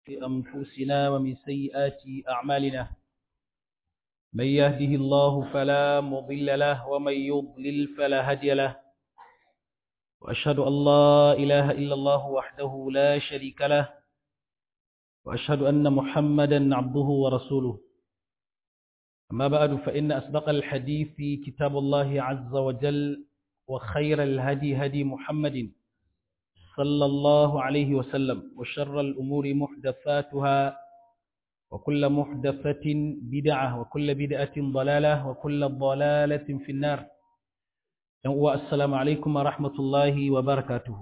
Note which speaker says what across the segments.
Speaker 1: أنفسنا ومن سيئات أعمالنا من يهده الله فلا مضل له ومن يضلل فلا هدي له وأشهد أن لا إله إلا الله وحده لا شريك له وأشهد أن محمدا عبده ورسوله أما بعد فإن أصدق الحديث كتاب الله عز وجل وخير الهدي هدي محمد صلى الله عليه وسلم وشر الأمور محدثاتها وكل محدثة بدعة وكل بدعة ضلالة وكل ضلالة في النار السلام عليكم ورحمة الله وبركاته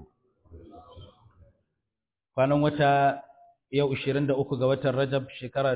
Speaker 1: kwanan wata yau 23 ga watan Rajab shekara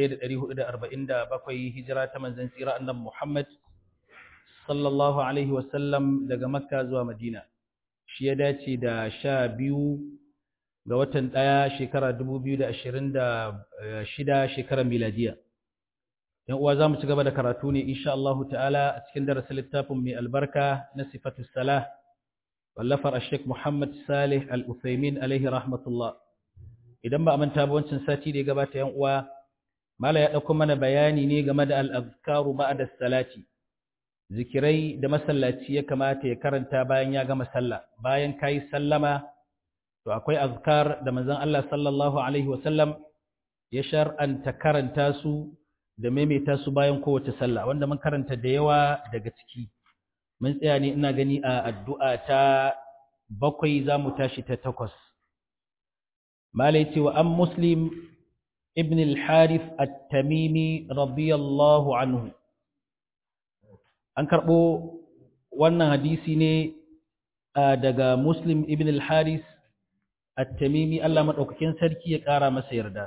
Speaker 1: 1447 hijira ta manzon tsira annabi Muhammad sallallahu alaihi wasallam daga Makka zuwa Madina shi ya dace da sha biyu ga watan ɗaya shekara dubu biyu da ashirin da shida shekarar miladiya yan uwa za mu ci gaba da karatu ne insha Allah ta'ala a cikin darasin littafin mai albarka na sifatu salah wallafar ashek Muhammad Salih al-Uthaymin alaihi rahmatullah idan ba a manta ba wancan sati da ya gabata yan uwa mala ya ɗauko mana bayani ne game da al-azkaru ba'da salati zikirai da masallaci ya kamata ya karanta bayan ya gama sallah bayan kai sallama to akwai azkar da manzon Allah sallallahu alaihi wasallam ya shar'anta karanta su da maimaita su bayan kowace sallah wanda mun karanta da yawa daga ciki mun tsaya ne ina gani a addu'a ta bakwai zamu tashi ta takwas malai ce wa an muslim ibn al-harith at-tamimi radiyallahu anhu an karɓo wannan hadisi ne daga Muslim ibn al-Haris at-Tamimi Allah madaukakin sarki ya ƙara masa yarda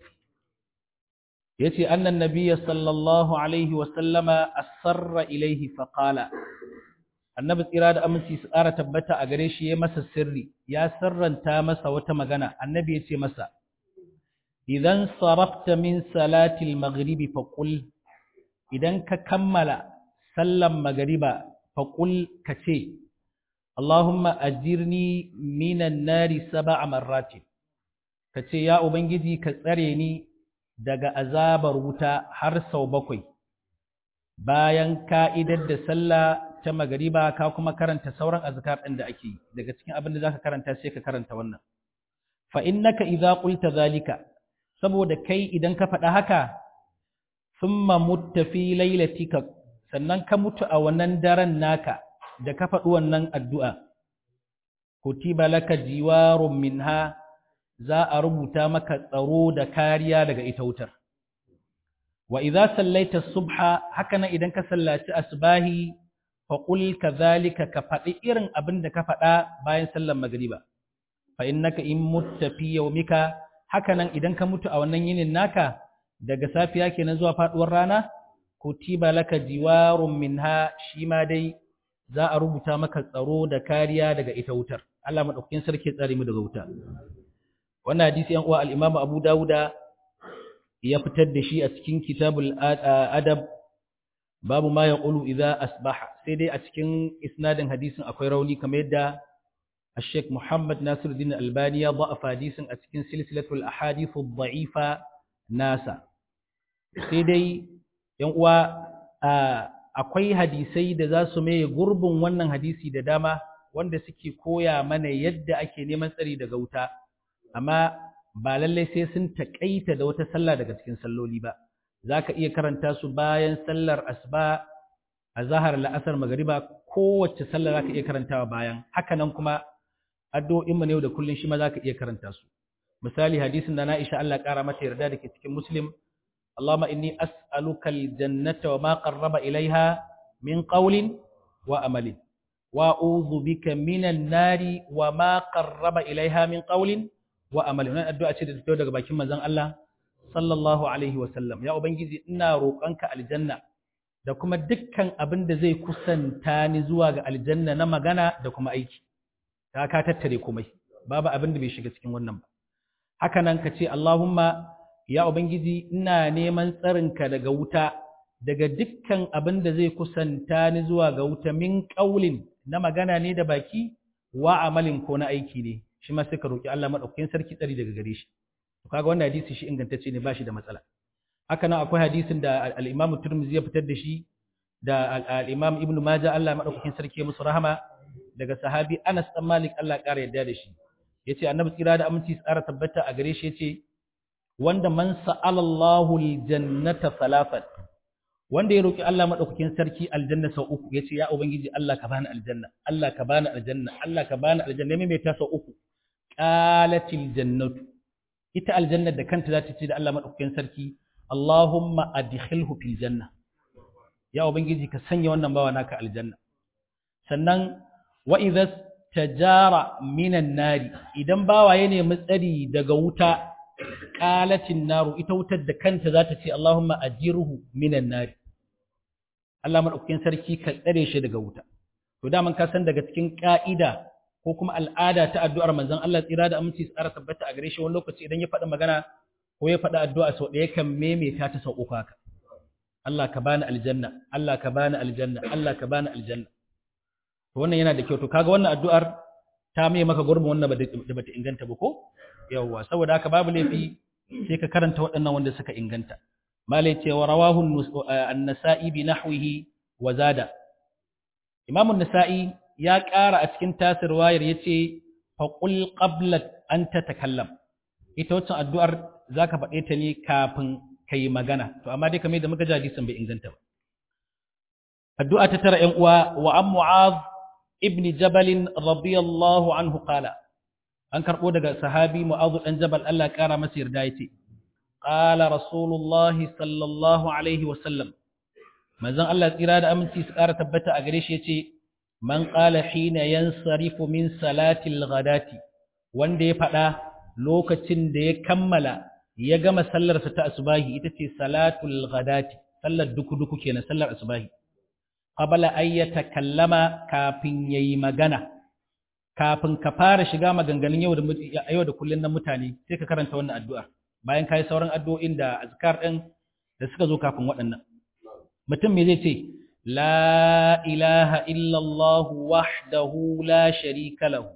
Speaker 1: yace annan nabiyya sallallahu alaihi wa sallama asarra ilaihi fa qala annabi tsira da aminci su ƙara tabbata a gare shi ya masa sirri ya sirranta masa wata magana annabi yace masa idan sarafta min salati al-maghribi fa qul idan ka kammala sallan magariba faƙul ka ce, Allahumma ajirni minan nari saba a marrati, ka ce, Ya Ubangiji ka tsare ni daga azabar wuta har sau bakwai, bayan ka'idar da sallah ta magariba ka kuma karanta sauran azkar ɗin da ake daga cikin abin da za ka karanta sai ka karanta wannan. Fa'in naka iza ƙulta zalika, saboda kai idan ka faɗa haka, sun muttafi lailatika sannan ka mutu a wannan daren naka da ka faɗi wannan addu'a, kutiba laka jiwarun minha za a rubuta maka tsaro da kariya daga ita wutar. Wa idza sallaita subha haka nan idan ka sallaci asbahi faƙul ka zalika ka faɗi irin abin da ka faɗa bayan sallar magriba. Fa innaka in mutta fi yawmika haka nan idan ka mutu a wannan yinin naka daga safiya kenan zuwa faɗuwar rana kutiba laka jiwarun minha shi ma dai za a rubuta maka tsaro da kariya daga ita wutar Allah madaukakin sarki tsare mu daga wuta wannan hadisi yan uwa al-Imam Abu Dawuda ya fitar da shi a cikin kitabul adab babu ma yaqulu idza asbaha sai dai a cikin isnadin hadisin akwai rauni kamar yadda الشيخ محمد ناصر الدين الألباني ضعف حديث أتكين سلسلة الأحاديث الضعيفة ناسا سيدي yan uwa akwai hadisai da za su maye gurbin wannan hadisi da dama wanda suke koya mana yadda ake neman tsari daga wuta amma ba lallai sai sun taƙaita da wata sallah daga cikin salloli ba za ka iya karanta su bayan sallar asuba a zahar la'asar magariba kowace sallah za ka iya karantawa bayan hakanan kuma addu'o'inmu ne da kullum shi ma za ka iya karanta su misali hadisin da na isha Allah ƙara mata yarda da ke cikin muslim اللهم إني أسألك الجنة وما قرب إليها من قول وأمل وأعوذ بك من النار وما قرب إليها من قول وأمل wannan addu'a ce da ta daga bakin manzon Allah sallallahu alaihi wasallam ya ubangiji ina roƙonka aljanna da kuma dukkan abin da zai kusanta ni zuwa ga aljanna na magana da kuma aiki ta ka tattare komai babu abin da bai shiga cikin wannan ba haka nan ka ce Allahumma ya Ubangiji ina neman tsarinka daga wuta daga dukkan abin da zai kusanta ni zuwa ga wuta min ƙaulin na magana ne da baki wa amalin ko na aiki ne shi ma suka roƙi Allah maɗaukakin sarki tsari daga gare shi kaga wannan hadisi shi ingantacce ne ba shi da matsala haka nan akwai hadisin da al-Imam Tirmidhi ya fitar da shi da al-Imam Ibn Majah Allah madaukakin sarki musu rahama daga sahabi Anas dan Malik Allah ya kara yarda da shi yace annabi tsira da aminci tsara tabbata a gare shi yace wanda man sa'ala Allahu al-jannata salafat wanda ya roki Allah madaukakin sarki aljanna sau uku yace ya ubangiji Allah ka bani aljanna Allah ka bani aljanna Allah ka bani aljanna me mai ta sau uku qalatil jannatu ita aljanna da kanta za ta ce da Allah madaukakin sarki Allahumma adkhilhu fil janna ya ubangiji ka sanya wannan bawa naka aljanna sannan wa idza tajara minan nari idan bawa ya nemi tsari daga wuta qalatin naru ita wutar da kanta za ta ce Allahumma ajirhu minan nari Allah madaukakin sarki ka tsare shi daga wuta to daman ka san daga cikin ka'ida ko kuma al'ada ta addu'ar manzon Allah tsira da aminci tsara tabbata a gare shi wani lokaci idan ya faɗi magana ko ya faɗi addu'a sau ɗaya kan maimaita ta sau uku haka Allah ka bani aljanna Allah ka bani aljanna Allah ka bani aljanna to wannan yana da kyau to kaga wannan addu'ar ta mai maka gurbin wannan da bata inganta ba ko yawwa saboda haka babu laifi sai ka karanta waɗannan wanda suka inganta malai ce wa rawahu an-nasa'i bi nahwihi wa zada imamu an-nasa'i ya ƙara a cikin tasir wayar yace fa qul qabla an tatakallam ita wacce addu'ar zaka faɗe ta ne kafin kai magana to amma dai kamar da muka ji hadisin bai inganta ba addu'a ta tara ƴan uwa wa an mu'adh ibn jabal radiyallahu anhu qala an karbo daga sahabi mu'adh dan jabal Allah ya kara masa yarda yace qala rasulullah sallallahu alaihi wa sallam manzon Allah tsira da aminci su kara tabbata a gare shi yace man qala hina yansarifu min salati al-ghadati wanda ya faɗa lokacin da ya kammala ya gama sallarsa ta asubahi ita ce salatul ghadati sallar duku-duku kenan sallar asubahi qabla ay yatakallama kafin yayi magana kafin ka fara shiga maganganun yau da yau da kullun na mutane sai ka karanta wannan addu'a bayan kai sauran addu'o'in da azkar din da suka zo kafin waɗannan mutum me zai ce la ilaha illa allah wahdahu la sharika lahu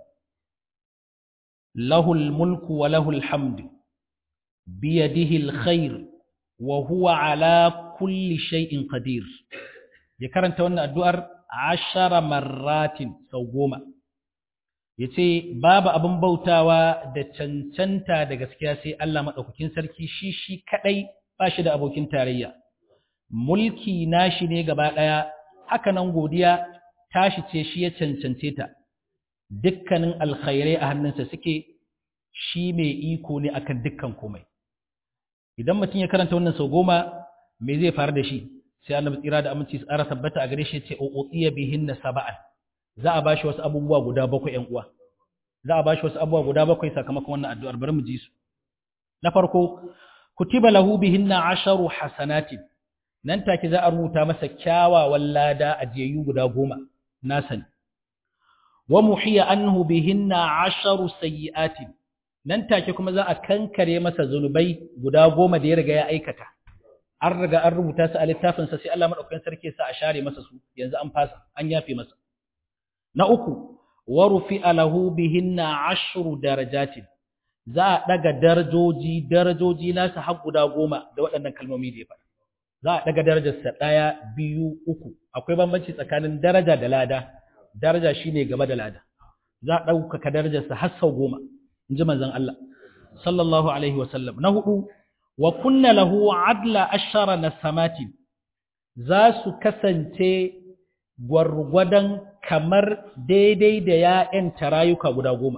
Speaker 1: lahul mulku wa lahul hamdu بيده الخير وهو على كل شيء قدير ya karanta wannan addu'ar ashara marratin sau goma ya ce babu abin bautawa da cancanta da gaskiya sai Allah maɗaukakin sarki shi shi kaɗai ba shi da abokin tarayya mulki nashi ne gaba ɗaya haka nan godiya tashi ce shi ya cancance ta dukkanin alkhairai a hannunsa suke shi mai iko ne akan dukkan komai idan mutum ya karanta wannan sau goma me zai faru da shi sai annabi tsira da aminci su tsara tabbata a gare shi ce uqiya bihinna sab'an za a bashi wasu abubuwa guda bakwai ƴan uwa za a bashi wasu abubuwa guda bakwai sakamakon wannan addu'ar bari mu ji su na farko kutiba lahu bihinna asharu hasanatin nan take za a rubuta masa kyawawan lada a jiyayyu guda goma na sani wa muhiya anhu bihinna asharu sayyi'atin nan take kuma za a kankare masa zunubai guda goma da ya riga ya aikata an riga an rubuta su a littafinsa sai Allah madaukakin sarki sa a share masa su yanzu an fasa an yafe masa na uku wa rufi'a lahu bihinna ashru darajatin za a daga darajoji darajoji nasa har guda goma da waɗannan kalmomi da ya faɗa za a daga darajarsa ɗaya biyu uku akwai bambanci tsakanin daraja da lada daraja shine gaba da lada za a ɗaukaka darajarsa har sau goma in ji manzon Allah sallallahu alaihi wasallam na hudu wa kunna lahu adla ashara nasamatin za su kasance gwargwadon kamar daidai da ya'yan tarayuka guda goma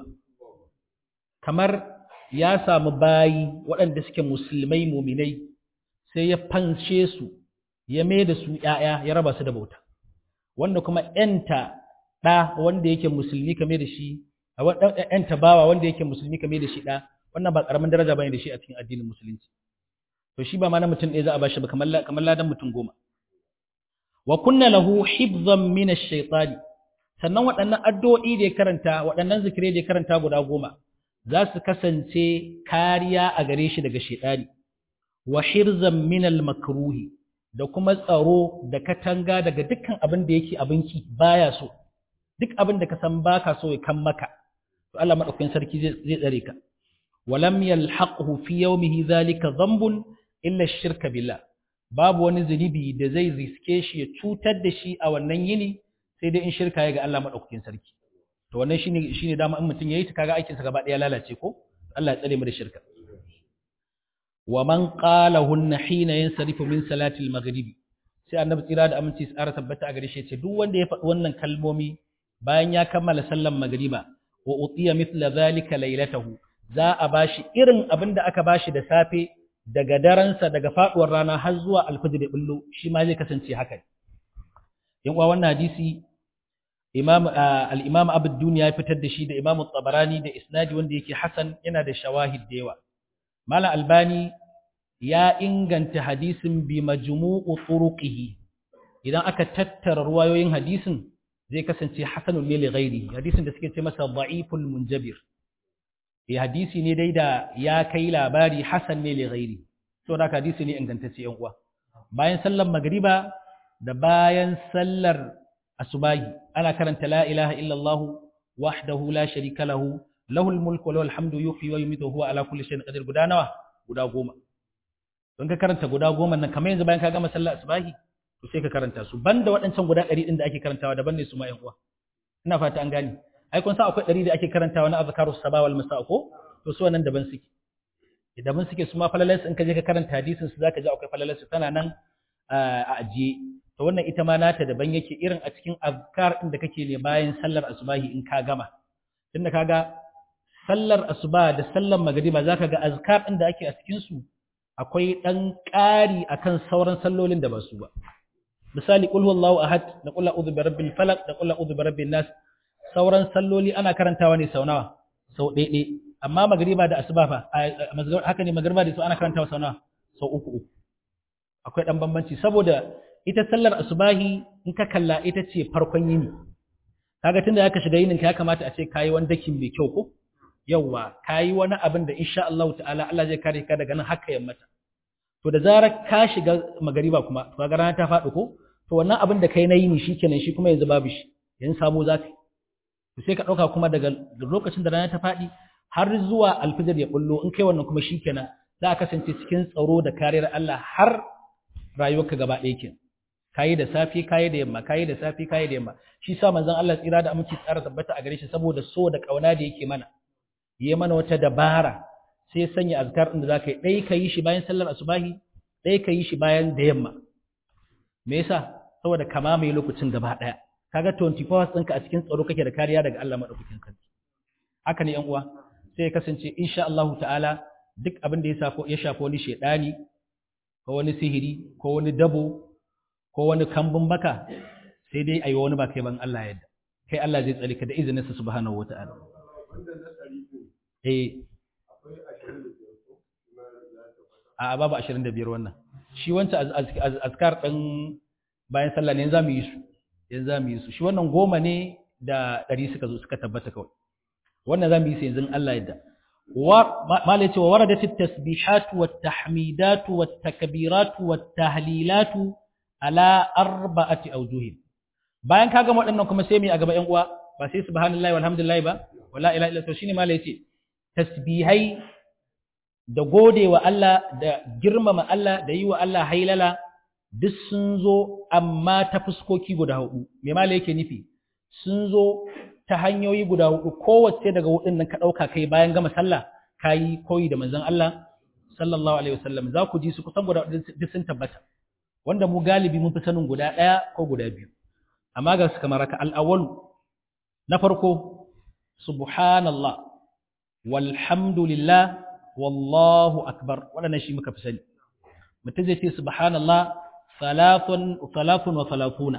Speaker 1: kamar ya samu bayi waɗanda suke musulmai muminai sai ya fanshe su ya mai da su ‘ya'ya ya raba su da bauta wanda kuma ‘yanta ɗa wanda yake musulmi kame da shi ‘yanta bawa wanda yake musulmi kame da shi ɗa wannan ba ƙaramin daraja bane da shi a cikin addinin musulunci to shi ba ma na mutum ɗaya za a bashi ba kamar ladan mutum goma wa kunna lahu hibzan min ash-shaytani sannan waɗannan addu'o'i da ya karanta waɗannan zikirai da ya karanta guda goma za su kasance kariya a gare shi daga shaytani wa hirzan min al-makruhi da kuma tsaro da katanga daga dukkan abin da yake abinki baya so duk abin da ka san baka so ya kan maka to Allah madaukakin sarki zai zai tsare ka walam yalhaqhu fi yawmihi dhalika dhanbun illa ash-shirka billah babu wani zunubi da zai riske shi ya cutar da shi a wannan yini sai dai in shirka ya ga Allah madaukakin sarki to wannan shine shine dama in mutun yayi ta kaga aikin sa gaba daya lalace ko Allah ya tsare mu da shirka wa man qala hunna hina yansarifu min salati al-maghribi sai annabi tsira da aminci tsara tabbata a gare shi ce duk wanda ya faɗi wannan kalmomi bayan ya kammala sallan magriba wa utiya mithla zalika laylatahu za a bashi irin abin da aka bashi da safe daga daransa daga faduwar rana har zuwa alfajir da bullo shi ma zai kasance haka yan uwa wannan hadisi imam al-imam abu duniya ya fitar da shi da imam tabarani da isnadi wanda yake hasan yana da shawahid da yawa malam albani ya inganta hadisin bi majmu'u turuqihi idan aka tattara ruwayoyin hadisin zai kasance hasanul lil ghairi hadisin da suke ce masa da'iful munjabir eh hadisi ne dai da ya kai labari hasan ne li ghairi to da hadisi ne ingantacce yan uwa bayan sallar magriba da bayan sallar asubahi ana karanta la ilaha illallah wahdahu la sharika lahu lahul mulku wa lahul hamdu yuhyi wa yumiitu huwa ala kulli shay'in qadir guda nawa guda goma don ka karanta guda goma nan kamar yanzu bayan ka gama sallar asubahi to sai ka karanta su banda waɗancan guda ɗari ɗin da ake karantawa daban ne su ma ƴan uwa ina fata an gane ai kun sa akwai ɗari da ake karantawa na azkaru sabah wal masa ko to su wannan daban suke daban suke su ma falalas in ka je ka karanta hadisin su zaka ji akwai falalas su tana nan a ajiye to wannan ita ma nata daban yake irin a cikin azkar ɗin da kake ne bayan sallar asubahi in ka gama tunda kaga sallar asuba da sallar magriba zaka ga azkar ɗin da ake a cikin su akwai ɗan ƙari akan sauran sallolin da ba su ba misali qul huwallahu ahad da qul a'udhu birabbil falaq da qul a'udhu birabbin nas sauran salloli ana karantawa ne sau nawa sau ɗaiɗe amma magriba da asuba fa haka ne magriba da su ana karantawa sau nawa sau uku uku akwai ɗan bambanci saboda ita sallar asubahi in ka kalla ita ce farkon yini kaga tunda ya ka shiga yinin ka ya kamata a ce kayi wani dakin mai kyau ko yawwa kayi wani abin da insha Allah ta'ala Allah zai kare ka daga nan haka yammata to da zarar ka shiga magariba kuma to ga rana ta faɗi ko to wannan abin da kai na yini shikenan shi kuma yanzu babu shi yanzu samu zaka to sai ka dauka kuma daga lokacin da rana ta faɗi har zuwa alfijir ya bullo in kai wannan kuma shikenan za ka kasance cikin tsaro da kariyar Allah har rayuwarka gaba ɗaya kenan kayi da safi kayi da yamma kayi da safi kayi da yamma shi sa manzon Allah tsira da aminci tsara tabbata a gare shi saboda so da kauna da yake mana yi mana wata dabara sai ya sanya azkar din da zaka yi dai kayi shi bayan sallar asubahi dai kayi shi bayan da yamma me yasa saboda kama mai lokacin gaba daya kaga 24 hours ɗinka a cikin tsaro kake da kariya daga Allah madaukakin sarki haka ne yan uwa sai ya kasance insha Allah ta'ala duk abin da ya safo ya shafi wani shedani ko wani sihiri ko wani dabo ko wani kambun baka sai dai ayi wani ba kai ban Allah yadda kai Allah zai tsare ka da izininsa subhanahu wata'ala eh a babu 25 wannan shi wancan azkar ɗin bayan sallah ne za mu yi su yanzu za mu yi su shi wannan goma ne da ɗari suka zo suka tabbata kawai wannan za mu yi su yanzu Allah yadda malai cewa waradatit tasbihatu wat tahmidatu wat takbiratu wat tahlilatu ala arba'ati awjuhin bayan ka gama waɗannan kuma sai mu a gaba ƴan uwa ba sai subhanallahi walhamdulillah ba wala ilaha illa to shine malai yace tasbihai da gode wa Allah da girmama Allah da yi wa Allah hailala duk sun zo amma ta fuskoki guda hudu me malai yake nufi sun zo ta hanyoyi guda hudu kowace daga hudun nan ka dauka kai bayan gama sallah kayi koyi da manzon Allah sallallahu alaihi wasallam za ku ji su kusan guda duk sun tabbata wanda mu galibi mun fi sanin guda ɗaya ko guda biyu amma ga su kamar haka al'awwalu na farko subhanallah walhamdulillah wallahu akbar waɗannan shi muka fi sani mutum zai ce subhanallah salafun salafun wa salafuna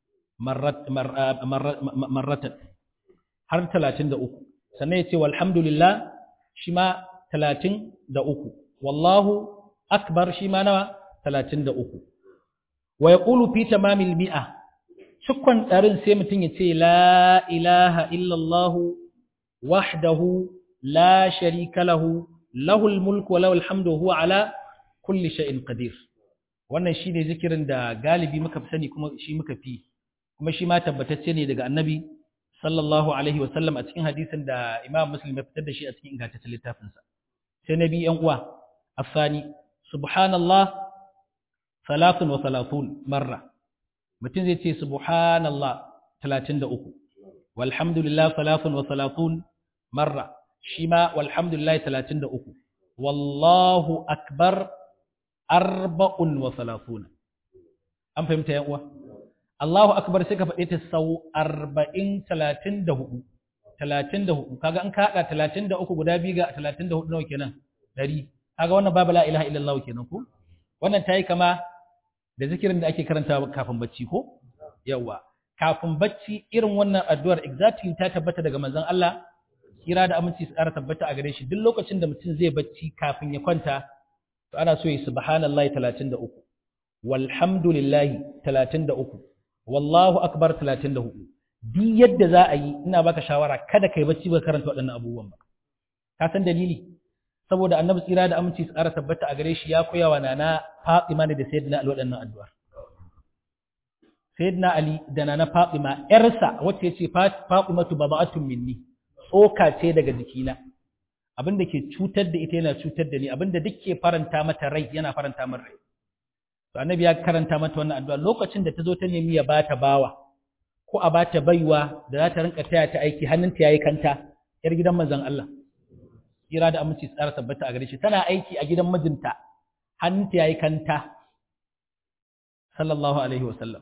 Speaker 1: marratan har talatin da uku sannan ya ce walhamdulillah shi ma talatin da uku wallahu akbar shi ma nawa talatin da uku wa ya ƙulu fi tamamil mi'a cikon ɗarin sai mutum ya ce la ilaha illallahu wahdahu la sharika lahu lahul mulku wa lahul hamdu huwa ala kulli shay'in qadir wannan shine zikirin da galibi muka fi sani kuma shi muka fi kuma shi ma tabbatacce ne daga annabi sallallahu alaihi wa sallam a cikin hadisin da imam muslim ya fitar da shi a cikin ingantaccen littafinsa sai na biyu yan uwa afani subhanallah salatun wa salatun marra mutum zai ce subhanallah 33 walhamdulillah salatun wa salatun marra shi ma walhamdulillah 33 wallahu akbar arba'un wa salatun an fahimta yan uwa Allahu akbar sai ka faɗe ta sau 40 34 34 kaga an ka hada 33 guda biyu ga 34 nawa kenan 100 kaga wannan babu la ilaha illallah kenan ko wannan tayi kama da zikirin da ake karantawa kafin bacci ko yawa kafin bacci irin wannan addu'ar exactly ta tabbata daga manzon Allah kira da aminci su ƙara tabbata a gare shi duk lokacin da mutum zai bacci kafin ya kwanta to ana so yi subhanallahi 33 walhamdulillahi 33 wallahu akbar 34 duk yadda za a yi ina baka shawara kada kai bacci ba karanta waɗannan abubuwan ba ka san dalili saboda annabi tsira da aminci su ƙara tabbata a gare shi ya koya wa nana Fatima ne da sayyidina Ali waɗannan addu'ar sayyidina Ali da nana Fatima ƴarsa wacce yace Fatimatu baba'atun minni tsoka ce daga jikina abin da ke cutar da ita yana cutar da ni abin da duk ke faranta mata rai yana faranta min rai to annabi ya karanta mata wannan addu'a lokacin da ta zo ta nemi ya bata bawa ko a bata baiwa da za ta rinka taya ta aiki hannunta yayi kanta yar gidan manzon Allah kira da aminci tsara tabbata a gare shi tana aiki a gidan mijinta hannunta yayi kanta sallallahu alaihi wasallam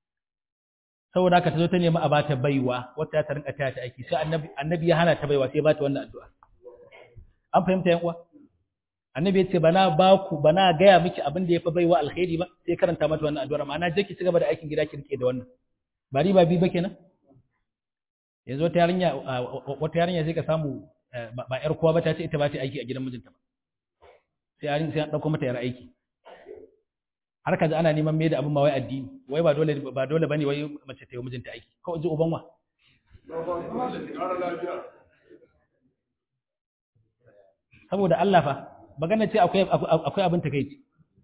Speaker 1: saboda haka ta zo ta nemi a bata baiwa wata ta rinka taya ta aiki sai annabi annabi ya hana ta baiwa sai ya bata wannan addu'a an fahimta yan uwa annabi ya ce bana ba ku bana gaya miki abin da ya fi baiwa alkhairi ba sai karanta mata wannan addu'ar ma'ana je ki ci gaba da aikin gida ki rike da wannan ba riba bi ba kenan yanzu wata yarinya wata yarinya sai ka samu ba yar kowa ba ta ce ita ba ta aiki a gidan mijinta ba sai yarin sai an dauko mata yar aiki har kaji ana neman mai da abin ma wai addini wai ba dole ba dole bane wai mace ta yi mijinta aiki ko ji uban wa saboda Allah fa magana ce akwai akwai abin takeici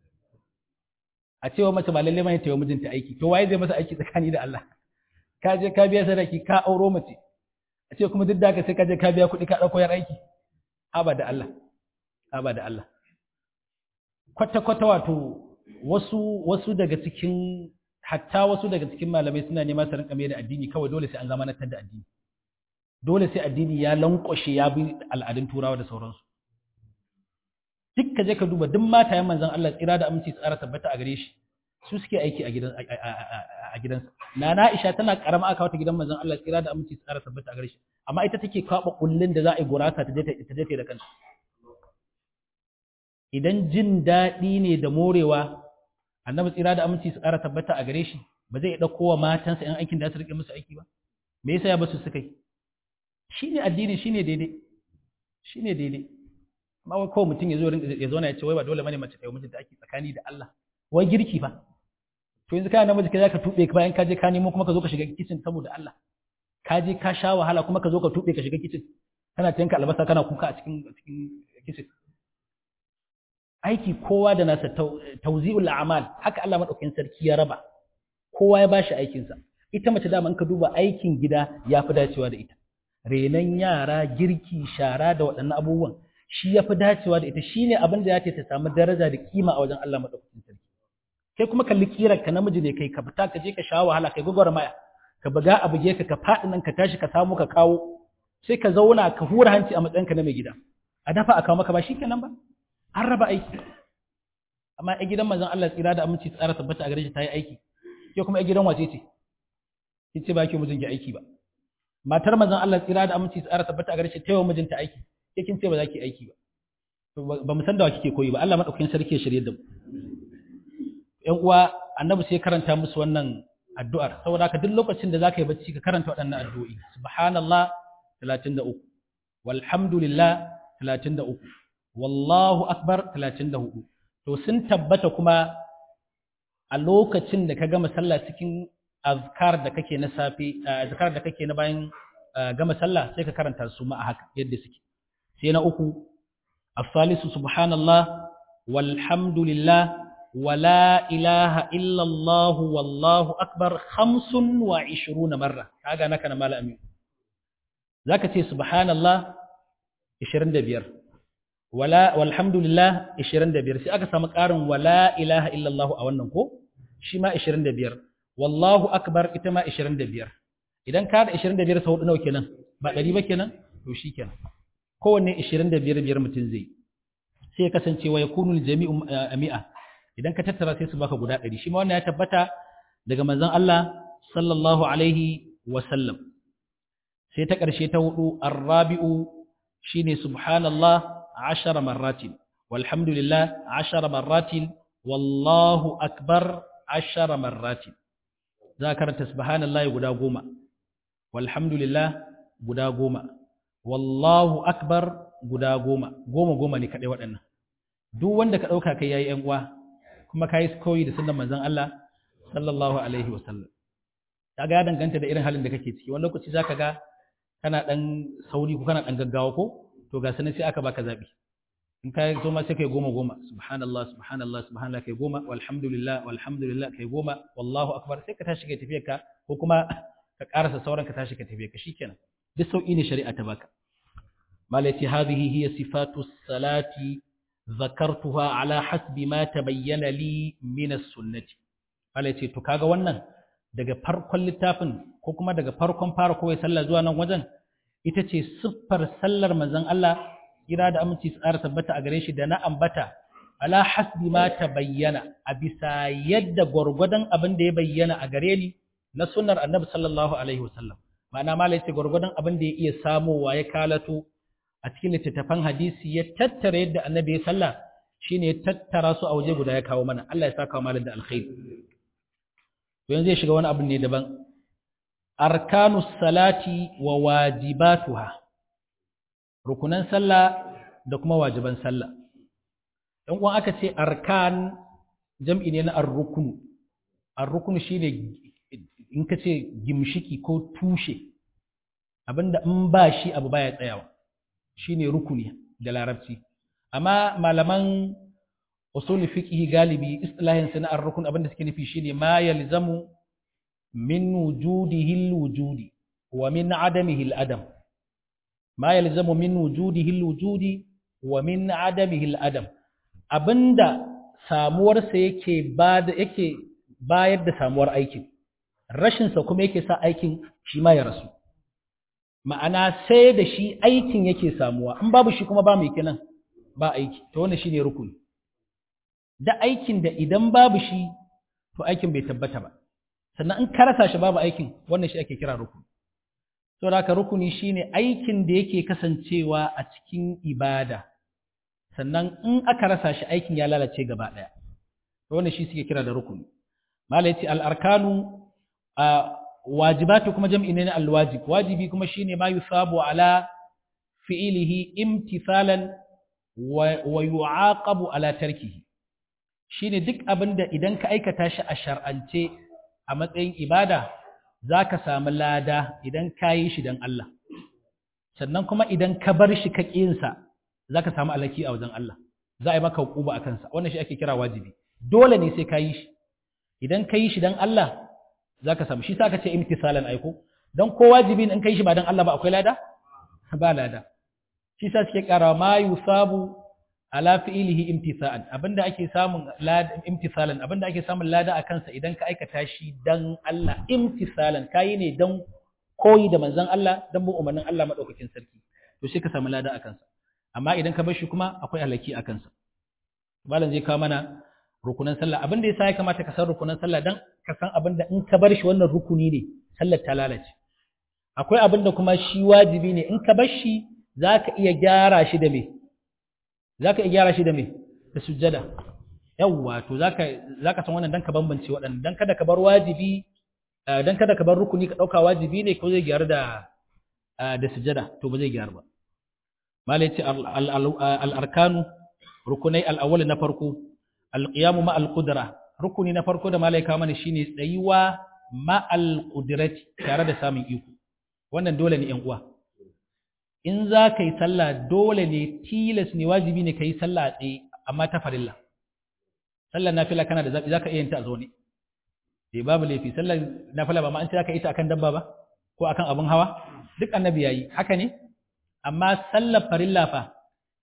Speaker 1: a cewa mace ba lalle bane ta yi mijinta aiki to waye zai masa aiki tsakani da Allah ka je ka biya sadaki ka auro mace a ce kuma duk da haka sai ka je ka biya kuɗi ka ɗauko yar aiki haba da Allah haba da Allah kwata kwata wato wasu wasu daga cikin hatta wasu daga cikin malamai suna nema su rinka mai da addini kawai dole sai an zamanantar da addini dole sai addini ya lankwashe ya bi al'adun turawa da sauransu duk ka je ka duba duk matayen manzon Allah tsira da aminci tsara tabbata a gare shi su suke aiki a gidan a gidansa nana Aisha tana karama aka wata gidan manzon Allah tsira da aminci tsara tabbata a gare shi amma ita take kwaba kullun da za a yi gurasa ta je ta je da kanta idan jin daɗi ne da morewa annabi tsira da aminci tsara tabbata a gare shi ba zai ɗauko wa matansa ‘yan aikin da su rike musu aiki ba me yasa ya basu suka yi shi ne addini shi ne daidai shi ne daidai amma wai kawai mutum ya zo ya zauna ya ce wai ba dole bane mace ta yi mijinta ake tsakani da Allah wai girki fa to yanzu kana namiji kai zaka tube ka bayan ka je ka nemo kuma ka zo ka shiga kitchen saboda Allah ka je ka sha wahala kuma ka zo ka tube ka shiga kitchen kana tanka albasa kana kuka a cikin cikin kitchen aiki kowa da nasa tawzi'ul a'mal haka Allah madaukakin sarki ya raba kowa ya bashi aikin sa ita mace da man ka duba aikin gida yafi dacewa da ita renan yara girki shara da waɗannan abubuwan shi yafi dacewa da ita shine abin da ya ta samu daraja da kima a wajen Allah madaukakin sarki kai kuma kalli kirar ka namiji ne kai ka fita ka je ka sha wahala kai maya ka buga a buge ka ka faɗi nan ka tashi ka samu ka kawo sai ka zauna ka hura hanci a matsayinka na mai gida a dafa a kawo maka ba shikenan ba an raba aiki amma a gidan manzon Allah tsira da aminci tsara tabbata a gare shi ta yi aiki ke kuma a gidan wace ce ki ce ba ki mijin ki aiki ba matar manzon Allah tsira da aminci tsara tabbata a gare shi ta yi wa mijinta aiki ke kin ce ba za ki aiki ba ba mu san da wa kike koyi ba Allah madaukakin sarki ya shirye da mu ƴan uwa annabi sai karanta musu wannan addu'ar saboda haka duk lokacin da zaka yi bacci ka karanta waɗannan addu'o'i subhanallah 33 walhamdulillah 33 wallahu akbar 34 to sun tabbata kuma a lokacin da ka gama sallah cikin azkar da kake na safi azkar da kake na bayan gama sallah sai ka karanta su ma a haka yadda suke sai na uku as-salisu subhanallah walhamdulillah wala ilaha illa Allah wallahu akbar 25 marra kaga naka na malami zaka ce subhanallah 25 wala walhamdulillah 25 sai aka samu ƙarin wala ilaha illallah a wannan ko shi ma 25 wallahu akbar ita ma 25 idan ka da 25 sau hudu nawa kenan ba 100 ba kenan to shi kenan kowanne 25 biyar mutum zai sai ya kasance wa yakunu jami'u mi'a idan ka tattara sai su baka guda 100 shi ma wannan ya tabbata daga manzon Allah sallallahu alaihi wa sallam sai ta ƙarshe ta hudu arrabi'u shine subhanallah ashara marratin walhamdulillah ashara marratin wallahu akbar ashara marratin za ka karanta subhanallahi guda goma walhamdulillah guda goma wallahu akbar guda goma goma goma ne kaɗai waɗannan duk wanda ka ɗauka kai yayi ‘yan uwa kuma ka yi koyi da sunan manzon Allah sallallahu alaihi wasallam ta ga ya danganta da irin halin da kake ciki wani lokaci za ka ga kana ɗan sauri ko kana ɗan gaggawa ko to ga sanin sai aka baka zaɓi in ka so ma sai kai goma goma subhanallah subhanallah subhanallah kai goma walhamdulillah walhamdulillah kai goma wallahu akbar sai ka tashi kai tafiyar ka ko kuma ka karasa sauran ka tashi ka tafiyar ka shikenan duk sauki ne shari'a ta baka malati hadhihi hiya sifatu salati zakartuha ala hasbi ma tabayyana li min as-sunnati malati to kaga wannan daga farkon littafin ko kuma daga farkon fara kowai sallah zuwa nan wajen ita ce siffar sallar manzon Allah kira da aminci tsara tabbata a gare shi da na ambata ala hasbi ma ta bayyana a bisa yadda gwargwadon abin da ya bayyana a gare ni na sunnar annabi sallallahu alaihi wasallam ma'ana malai ce gwargwadon abin da ya iya samowa ya kalato a cikin littattafan hadisi ya tattara yadda annabi ya sallah shine ya tattara su a waje guda ya kawo mana Allah ya saka malam da alkhairi to yanzu ya shiga wani abin ne daban arkanus salati wa wajibatuha rukunan sallah da kuma wajiban sallah dan uwan aka ce arkan jam'i ne na ar-ruknu ar-ruknu shine in ka ce gimshiki ko tushe abinda in ba shi abu baya tsayawa shine rukuni da larabci amma malaman usul fiqh galibi istilahin sana ar-rukun abinda suke nufi shine ma yalzamu min wujudihi al-wujudi wa min adamihi al-adam ma yalzamu min wujudihi al-wujudi wa min adamihi al-adam abinda samuwarsa yake bada yake bayar da samuwar aikin rashin sa kuma yake sa aikin shi ma ya rasu ma'ana sai da shi aikin yake samuwa in babu shi kuma ba mai kenan ba aiki to wannan shine rukuni da aikin da idan babu shi to aikin bai tabbata ba sannan in ka rasa shi babu aikin wannan shi ake kira rukuni saboda haka rukuni shine aikin da yake kasancewa a cikin ibada sannan in aka rasa shi aikin ya lalace gaba daya to wannan shi suke kira da rukuni mala yace al arkanu wajibatu kuma jam'i ne na al wajib wajibi kuma shine ma yusabu ala fi'ilihi imtithalan wa yu'aqabu ala tarkihi shine duk abinda idan ka aikata shi a shar'ance a matsayin ibada zaka samu lada idan ka yi shi dan Allah sannan kuma idan ka bar shi ka ƙinsa zaka samu alaki a wajen Allah za a yi maka hukuba a kansa wannan shi ake kira wajibi dole ne sai ka yi shi idan ka yi shi dan Allah zaka samu shi sa ka ce imtisalan aiko dan ko wajibi in ka yi shi ba dan Allah ba akwai lada ba lada shi sa suke ƙara ma yusabu ala fi'ilihi imtisa'an abinda ake samun lada imtisalan abinda ake samun lada a kansa idan ka aikata shi dan Allah imtisalan kai ne dan koyi da manzon Allah dan bin umarnin Allah madaukakin sarki to sai ka samu lada a kansa amma idan ka bar shi kuma akwai halaki a kansa malam zai kawo mana rukunan sallah abinda yasa ya kamata ka san rukunan sallah dan ka san abinda in ka bar shi wannan rukuni ne sallar ta lalace akwai abinda kuma shi wajibi ne in ka bar shi zaka iya gyara shi da me za ka iya gyara shi da me da sujjada yawwa to za ka san wannan dan ka bambance waɗanda dan kada ka bar wajibi dan kada ka bar rukuni ka ɗauka wajibi ne ko zai gyaru da da sujjada to ba zai gyaru ba malai ce al-arkanu rukunai al-awwal na farko al-qiyamu ma al-qudra rukuni na farko da malai ka mana shine tsayuwa ma al-qudrati tare da samun iko wannan dole ne ƴan uwa in za ka yi sallah dole ne tilas ne wajibi ne ka yi sallah a tsaye amma ta farilla sallar nafila kana da zaɓi za ka iya yin ta a zaune eh babu laifi sallar nafila ba ma an ce za ka yi ta akan dabba ba ko akan abin hawa duk annabi yayi haka ne amma sallar farilla fa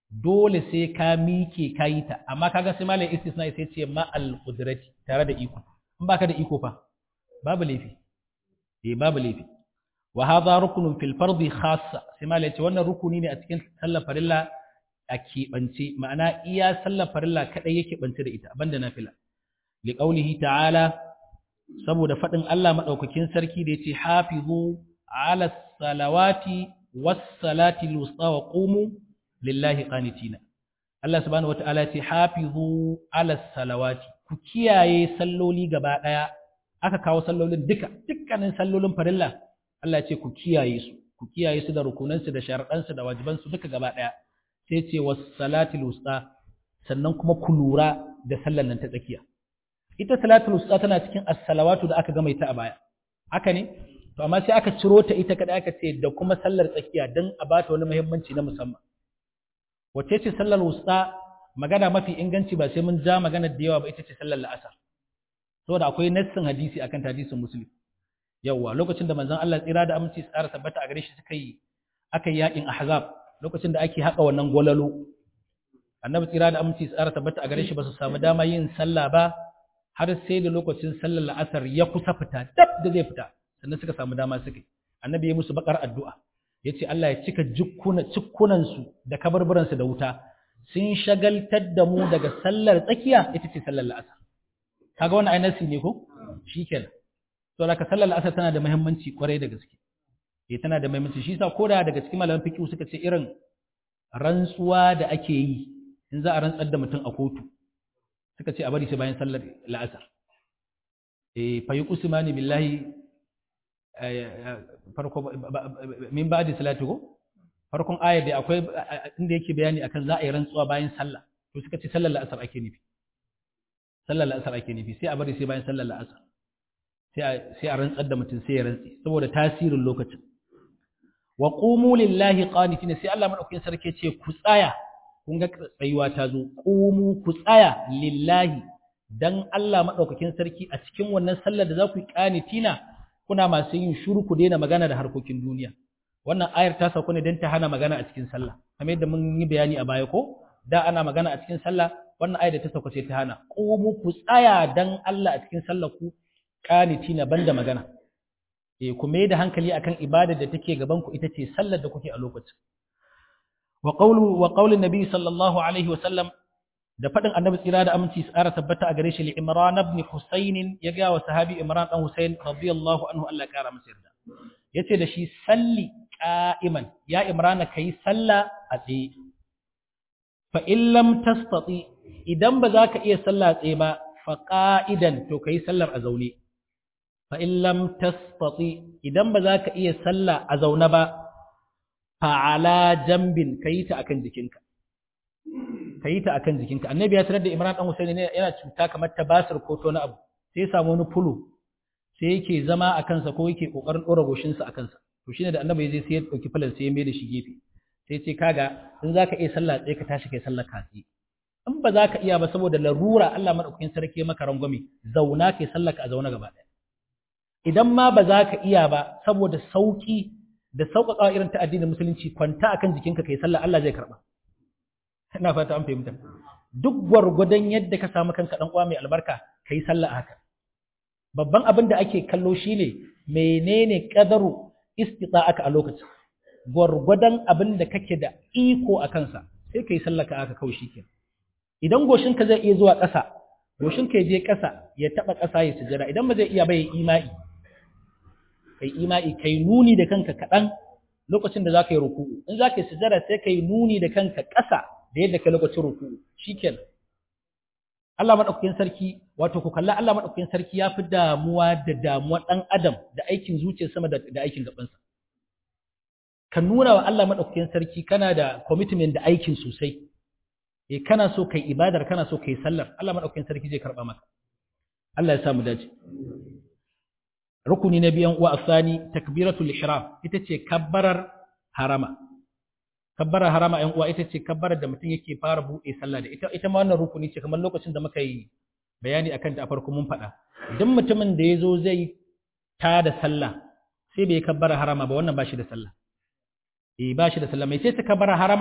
Speaker 1: dole sai ka mike ka yi ta amma kaga sai malai istisna sai ce ma al qudrati tare da iko in baka da iko fa babu laifi eh babu laifi wa hadha rukunun fil fardi khassa sai malai ce wannan rukuni ne a cikin sallar farilla a keɓance ma'ana iya sallar farilla kadai yake bance da ita banda nafila li qaulihi ta'ala saboda fadin Allah madaukakin sarki da yace hafizu ala salawati was salati al-wusta wa qumu lillahi qanitina Allah subhanahu wata'ala ce hafizu ala salawati ku kiyaye salloli gaba daya aka kawo sallolin duka dukkanin sallolin farilla Allah ce ku kiyaye su ku kiyaye su da rukunansu da sharadansu da wajibansu duka gaba daya sai ce was salatil wusta sannan kuma ku lura da sallar nan ta tsakiya ita salatul wusta tana cikin as-salawatu da aka gama ita a baya haka ne to amma sai aka ciro ta ita kada aka ce da kuma sallar tsakiya dan a bata wani muhimmanci na musamman wace ce sallar wusta magana mafi inganci ba sai mun ja magana da yawa ba ita ce sallar la'asar saboda akwai nassin hadisi akan hadisin muslim yawa lokacin da manzon Allah tsira da aminci tsara tabbata a gare shi suka yi aka yi yakin ahzab lokacin da ake haka wannan gwalalo annabi tsira da aminci tsara tabbata a gare shi ba su samu dama yin sallah ba har sai da lokacin sallar la'asar ya kusa fita dab da zai fita sannan suka samu dama suka yi annabi ya musu bakar addu'a ya ce Allah ya cika cikkunansu da kabarburansu da wuta sun shagaltar da mu daga sallar tsakiya ita ce sallar la'asar kaga wannan ai nasi ne ko shikenan to laka sallar la'asar tana da muhimmanci kwarai da gaske eh tana da muhimmanci shi yasa koda daga cikin malaman fiqh suka ce irin rantsuwa da ake yi in za a rantsar da mutum a kotu suka ce a bari sai bayan sallar la'asar eh fa yuqsimani billahi farko min ba'di salati ko farkon ayar da akwai inda yake bayani akan za a yi rantsuwa bayan sallah to suka ce sallar la'asar ake nufi sallar la'asar ake nufi sai a bari sai bayan sallar la'asar sai a rantsar da mutum sai ya rantsi saboda tasirin lokacin wa qumu lillahi qanitina sai Allah madaukakin sarki ce ku tsaya kun ga tsayuwa ta zo qumu ku tsaya lillahi dan Allah madaukakin sarki a cikin wannan sallar da za ku yi qanitina kuna masu yin shuru ku daina magana da harkokin duniya wannan ayar ta sauko ne don ta hana magana a cikin sallah kamar yadda mun yi bayani a baya ko da ana magana a cikin sallah wannan ayar da ta sauko sai ta hana qumu ku tsaya dan Allah a cikin sallah ku qanitina banda magana eh ku mai da hankali akan ibadar da take gaban ku ita ce sallar da kuke a lokacin wa qawlu wa qawlu nabi sallallahu alaihi wa sallam da faɗin annabi tsira da aminci tsara tabbata a gare shi li imran ibn husayn ya ga wa sahabi imran dan husayn radiyallahu anhu Allah ya kara masa yarda yace da shi salli qa'iman ya imran kai salla a tsaye fa in lam tastati idan ba za ka iya salla a tsaye ba fa qa'idan to kai sallar a zaune fa in lam tastati idan ba za ka iya salla a zaune ba fa ala jambin kai ta akan jikinka ka yi ta akan jikinka annabi ya tarar da imran dan husaini ne yana cuta kamar ta basir ko to na abu sai ya samu wani fulo sai yake zama a kansa ko yake kokarin dora goshin sa a kansa to shine da annabi zai sai ya dauki fulan sai ya mai da shi gefe sai ya ce kaga in zaka iya sallah tsaye ka tashi kai sallar katsi in ba za ka iya ba saboda larura Allah madaukakin sarki maka rangwame zauna kai sallar ka a zauna gaba ɗaya idan ma ba za ka iya ba saboda sauki da sauƙaƙawa irin ta addinin musulunci kwanta akan jikinka kai sallah Allah zai karɓa ina fata an fahimta duk gwargwadon yadda ka samu kanka dan uwa mai albarka kai sallah haka babban abin da ake kallo shine menene qadaru istita'aka a lokacin gwargwadon abin da kake da iko a kansa sai kai sallah ka haka kawai shikenan idan goshin ka zai iya zuwa ƙasa goshin ka je ƙasa ya taba ƙasa ya sujada idan ba zai iya ba ya imai kai imai kai nuni da kanka kaɗan lokacin da za ka yi ruku'u in za ka yi sujada sai ka yi nuni da kanka ƙasa da yadda ka lokacin ruku'u shikenan Allah madaukakin sarki wato ku kalla Allah madaukakin sarki ya fi damuwa da damuwa ɗan adam da aikin zuciya sama da, da aikin gabansa ka nuna wa Allah madaukakin sarki kana da commitment da aikin sosai eh kana so kai ibadar kana so kai sallar Allah madaukakin sarki zai karba maka Allah ya sa mu dace rukuni na biyan uwa asani takbiratul ihram ita ce kabbarar harama kabbarar harama ɗan uwa ita ce kabbarar da mutum yake fara buɗe sallah da ita ita ma wannan rukuni ce kamar lokacin da muka yi bayani akan ta a farko mun faɗa duk mutumin da ya zo zai ta da sallah sai bai kabbara harama ba wannan ba shi da sallah eh ba shi da sallah mai ce ta kabbara harama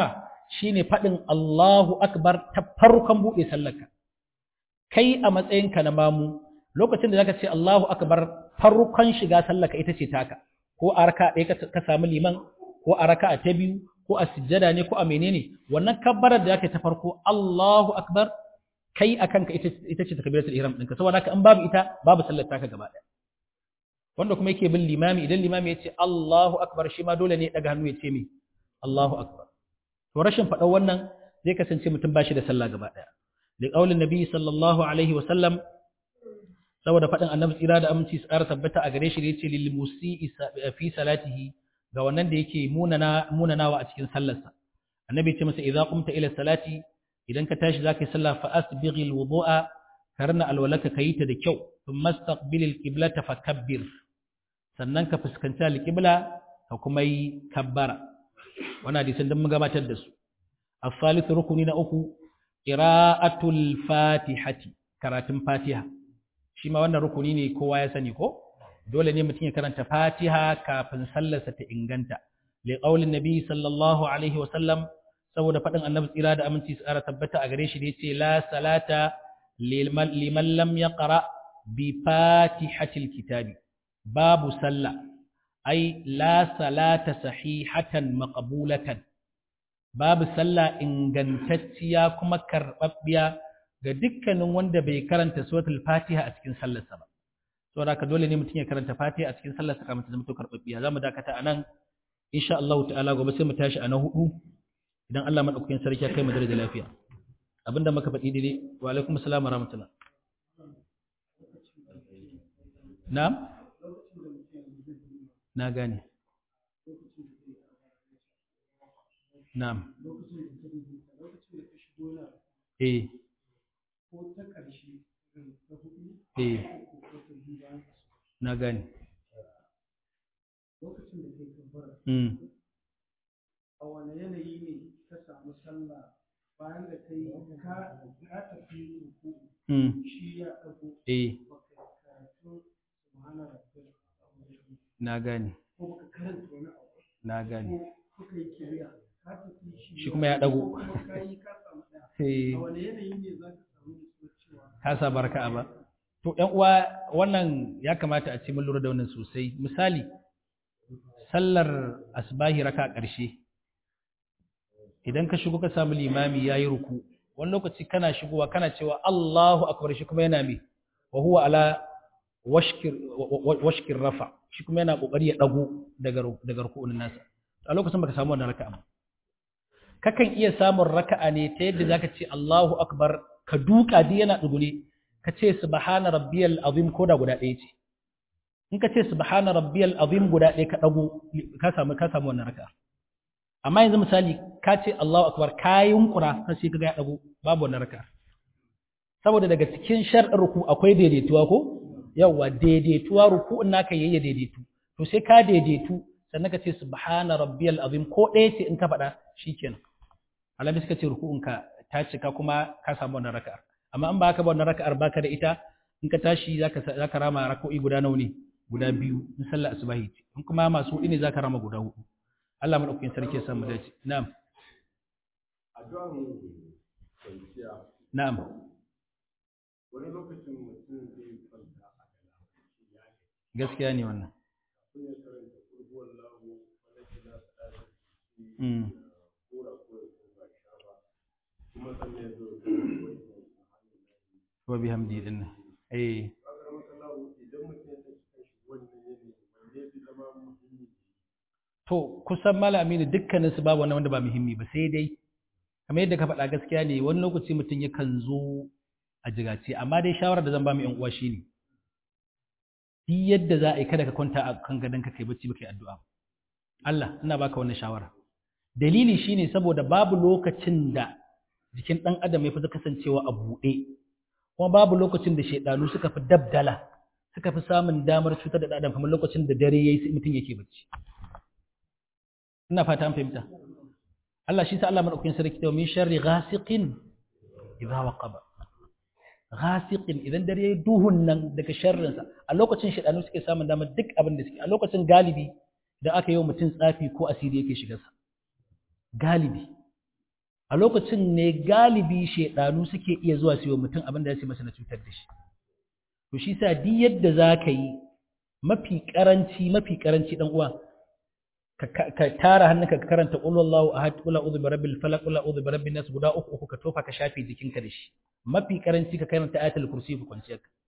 Speaker 1: shine faɗin Allahu akbar ta farkon buɗe sallarka kai a matsayinka na mamu lokacin da zaka ce Allahu akbar farkon shiga sallarka ita ce taka ko a raka ɗaya ka samu liman ko a raka ta biyu ko a sujjada ne ko a menene wannan kabbarar da zaka ta farko Allahu akbar kai akan ka ita ce takbiratul ihram ɗinka saboda haka in babu ita babu sallar taka gaba ɗaya wanda kuma yake bin limami idan limami ya ce Allahu akbar shi ma dole ne ya daga hannu ya ce me Allahu akbar to rashin faɗar wannan zai kasance mutum bashi da sallah gaba ɗaya da ƙaulin nabi sallallahu alaihi wa sallam saboda faɗin annabi tsira da aminci su ƙara tabbata a gare shi da yace lil musii fi salatihi ga wannan da yake munana munanawa a cikin sallarsa annabi ce masa idza qumta ila salati idan ka tashi zaka yi sallah fa asbighil wudu'a karna alwalaka kayi ta da kyau thumma istaqbilil qiblata fakabbir sannan ka fuskanci alqibla ka kuma yi kabbara wannan hadisin dan mun gabatar da su as-salis rukuni na uku qira'atul fatihati karatun fatiha shi ma wannan rukuni ne kowa ya sani ko dole ne mutum ya karanta fatiha kafin sallarsa ta inganta li qaulin nabi sallallahu alaihi wa sallam saboda fadin annabi tsira da aminci su ara tabbata a gare shi da yace la salata liman lam yaqra bi fatihatil kitabi babu sallah ai la salata sahihatan maqbulatan babu sallah ingantacciya kuma karɓaɓɓiya ga dukkanin wanda bai karanta suratul fatiha a cikin sallarsa ba saboda haka dole ne mutum ya karanta fatiha a cikin sallarsa kamar ta zama to karɓaɓɓiya za mu dakata a nan insha Allah ta'ala gobe sai mu tashi a na hudu idan Allah madaukakin sarki ya kai mu da lafiya abinda muka faɗi daidai wa alaikum assalam wa rahmatullah na'am na gane na'am eh eh na gane
Speaker 2: lokacin da kai kabbara
Speaker 1: mm
Speaker 2: a wane yanayi ne ka samu sallah bayan da kai ka ka tafi ruku
Speaker 1: mm
Speaker 2: shi ya dago
Speaker 1: eh
Speaker 2: baka karatu subhana rabbil azim
Speaker 1: na gane
Speaker 2: ko baka karanta wani abu
Speaker 1: na gane
Speaker 2: ko kuka yi kiriya ka tafi shi
Speaker 1: shi kuma ya dago
Speaker 2: kuma ka yi ka samu ɗaya
Speaker 1: eh
Speaker 2: a wane yanayi ne za ka samu nutsuwar cewa
Speaker 1: ka sa barka ba to ɗan uwa wannan ya kamata a ce mun lura da wannan sosai misali sallar asbahi raka ƙarshe idan ka shigo ka samu limami yayi ruku wani lokaci kana shigowa kana cewa Allahu akbar shi kuma yana me wa huwa ala washkir washkir rafa shi kuma yana kokari ya dago daga ru- daga ruku'un nasa a lokacin baka samu wannan raka'a ba kakan iya samun raka'a ne ta yadda zaka ce Allahu akbar ka duka di yana dugune ka ce subhana rabbiyal azim ko da guda ɗaya ce in ka ce subhana rabbiyal azim guda ɗaya ka dago ka samu ka samu wannan raka'a amma yanzu misali ka ce Allahu akbar ka yunkura ka sai kaga ya dago babu wannan raka'a saboda daga cikin shar'in ruku akwai daidaituwa ko yawa daidaituwa ruku'un naka yayi daidaitu to sai ka daidaitu sannan ka ce subhana rabbiyal azim ko ɗaya ce in ka faɗa shikenan alamis ka ce ruku'unka ta cika kuma ka samu wannan raka'ar amma in ba ka ba wannan raka'ar baka da ita in ka tashi zaka zaka rama rak'o'i guda nawa ne guda biyu in sallar asubahi ce in kuma masu hudu ne zaka rama guda hudu Allah madaukakin sarki ya samu dace na'am
Speaker 3: addu'an kwanciya
Speaker 1: na'am
Speaker 3: wani lokacin mutum zai kwanta a galabaci ya ke
Speaker 1: gaskiya ne wannan
Speaker 3: kun ya karanta kurbuwar lahu wanda ke na tsada
Speaker 1: mm
Speaker 3: kora ko ya kora sha ba kuma sannan ya zo da wani
Speaker 1: wa bihamdi din eh
Speaker 3: kaga maka lahu idan mutum ya tafi kan shi wannan yanayi wanda ya fi zama muhimmi
Speaker 1: to kusan malami ne dukkanin su babu wani wanda ba muhimmi ba sai dai kamar yadda ka faɗa gaskiya ne wani lokaci mutum yakan zo a jigace amma dai shawarar da zan ba mu yan uwa shine duk yadda za a yi kada ka kwanta a kan gadon ka kai bacci baka yi addu'a Allah ina baka wannan shawara dalili shine saboda babu lokacin da jikin ɗan adam ya fi kasancewa a buɗe kuma babu lokacin da shaidanu suka fi dabdala suka fi samun damar cutar da ɗan adam kamar lokacin da dare yayi sai mutum yake bacci ina fata an fahimta Allah shi sa Allah madaukakin sarki ta min sharri ghasiqin idha waqaba ghasiqin idan dare yayi duhun nan daga sharrin sa a lokacin shaidanu suke samun damar duk abin da suke a lokacin galibi idan aka yi wa mutum tsafi ko asiri yake shigar sa galibi a lokacin ne galibi shedanu suke iya zuwa su yi mutum abin da ya ce masa na cutar da shi to shi sa duk yadda za ka yi mafi karanci mafi karanci dan uwa ka tara hannunka ka karanta qul wallahu ahad qul a'udhu birabbil falaq qul a'udhu birabbin nas guda uku uku ka tofa ka shafe jikinka da shi mafi karanci ka karanta ayatul kursi ku kwanciyar ka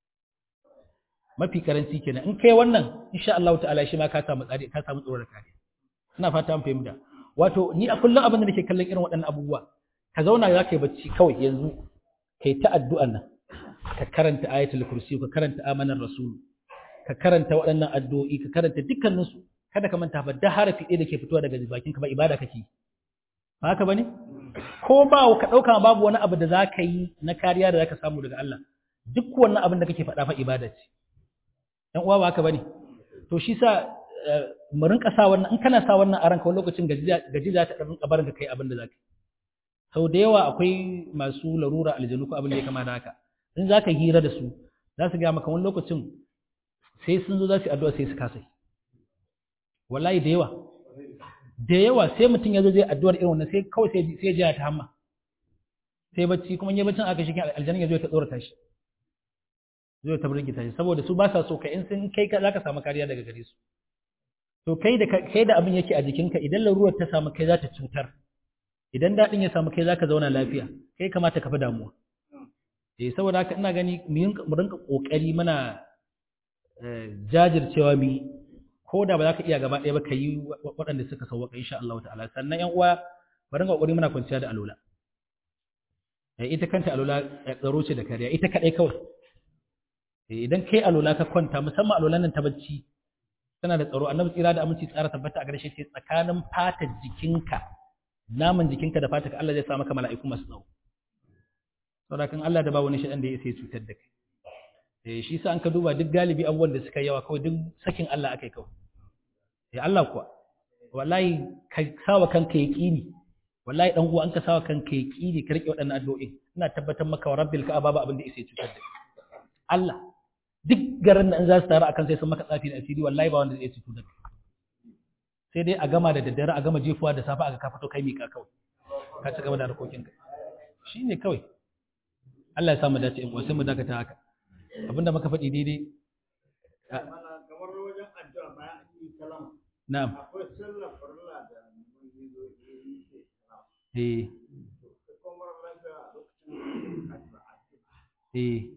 Speaker 1: mafi karanci kenan in kai wannan insha Allah ta'ala shi ma ka samu tsari ka samu tsoron kare ina fata an fahimta wato ni a kullum abin da nake kallon irin waɗannan abubuwa ka zauna za ka yi bacci kawai yanzu kai ta addu'an nan ka karanta ayatul kursi ka karanta amanar rasul ka karanta waɗannan addu'o'i ka karanta dukkaninsu kada ka manta ba da harafi ɗaya da ke fitowa daga bakin ka ba ibada kake ba haka bane ko ba ka ɗauka babu wani abu da za ka yi na kariya da za ka samu daga Allah duk wannan abin da kake faɗa fa ibada ce ɗan uwa ba haka bane to shi sa mu rinka sa wannan in kana sa wannan a ranka wani lokacin gaji za ta ɗan rinka barin ka kai abin da za ka yi sau da yawa akwai masu larura aljanu ko abin da ya kama da haka in za ka hira da su za su gaya maka wani lokacin sai sun zo za su yi addu'a sai su kasa wallahi da yawa da yawa sai mutum ya zo zai addu'ar irin wannan sai kawai sai sai jiya ta hamma sai bacci kuma in yi baccin aka shi aljanna ya zo ta tsorata shi zai ta burgita shi saboda su ba sa so ka in sun kai ka zaka samu kariya daga gare su to kai da kai da abin yake a jikinka idan larurar ta samu kai za ta cutar idan daɗin ya samu kai zaka zauna lafiya kai kamata ka fi damuwa eh saboda haka ina gani mu rinka kokari muna jajircewa mu ko da ba za ka iya gaba ɗaya ba ka yi waɗanda suka sauwaka insha Allah ta'ala sannan ƴan uwa bari ga kokari muna kwanciya da alola ita kanta alola tsaro ce da kariya ita kadai kawai idan kai alola ka kwanta musamman alolan nan ta bacci tana da tsaro annabi tsira da aminci tsara tabbata a gare shi ce tsakanin fatar jikinka naman jikinka da fatar Allah zai sa maka mala'iku masu tsawo saboda kan Allah da ba wani shaɗan da ya sai cutar da kai eh shi sa an ka duba duk galibi abubuwan da suka yawa kawai duk sakin Allah akai kawai eh Allah kuwa wallahi ka sawa kanka yaqini wallahi dan uwa an ka sawa kanka yaqini ka rike waɗannan addu'o'i ina tabbatar maka wa rabbil ka'aba ba abin da yake cutar da Allah duk garin da in za su taru akan sai sun maka tsafi da asiri wallahi ba wanda zai cutar da sai dai a gama da daddare a gama jefuwa da safa aka ka fito kai mika kawai ka ci gaba da harkokinka shine kawai Allah ya samu dace in sai mu dakata haka abinda muka faɗi daidai
Speaker 3: kamar wajen addu'a bayan an yi kalama
Speaker 1: na'am
Speaker 3: akwai sallar farilla da mun yi zo yi ke kalama
Speaker 1: eh
Speaker 3: kuma lafiya a lokacin addu'a
Speaker 1: eh